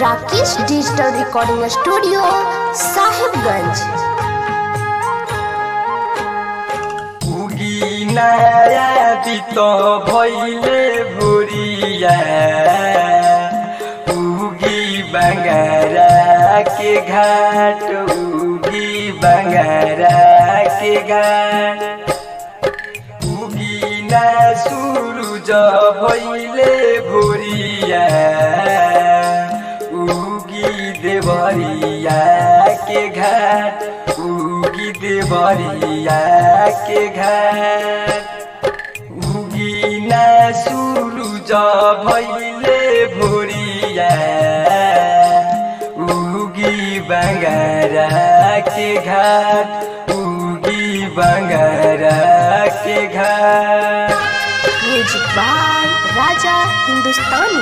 Rakesh digital recording studio Sahibganj उगी नया बितो भैले भुरिया उगी बंगारा के घाट उगी बंगारा के घाट उगी ना सूरज भैले भुरिया उगी देवरिया के घाट उगी देवरिया के घाट उगी ना सूरज भैले भोरिया उगी बंगारा के घाट उगी बंगारा के घाट म्यूजिक बाय राजा हिंदुस्तानी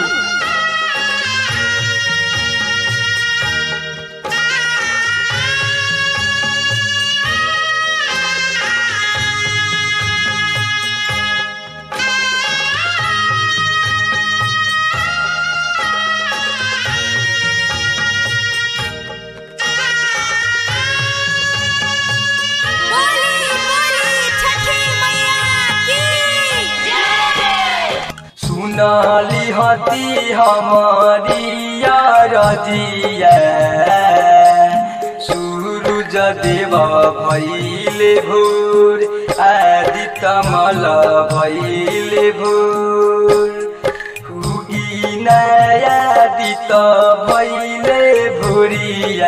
बोली बोली छठी मैया की सुनाली हती हमारी रजिया सूरज देव भैले भोर आदि कमल भैले भोर हुगी नया दित भैले भोरिया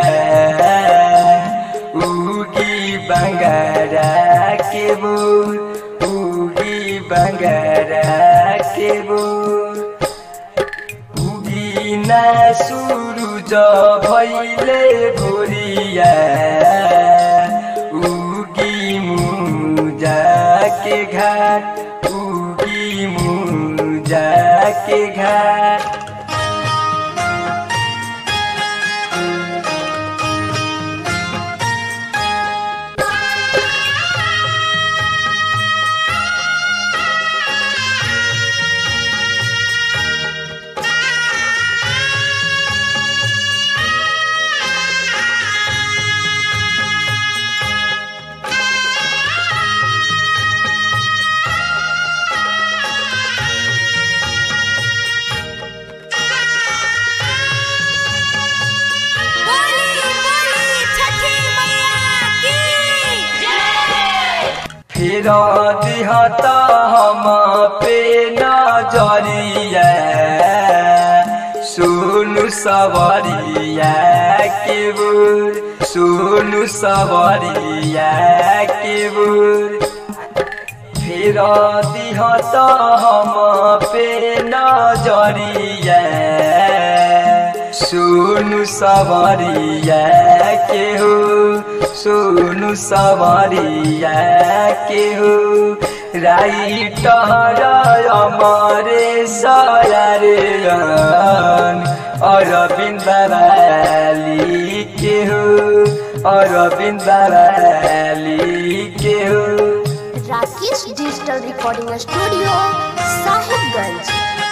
उगी बंगारा के बोर उगी बंगारा के बोर उगी ना सूरज भैले भोरिया उगी मुजा के घाट उगी मुजा के घाट बोली बोली छठी मैया की फिर दिहत हम पे नजरिया सुनु सवरिया के बुर सुनु सवरिया के बुर फिर दिहत हम पे नजरिया सुनु सवरिया के हो सुनु सवरिया के हो राइटर अमरे सयारे अरविंद राली के हो अरविंद राली के हो Rakesh digital recording studio Sahibganj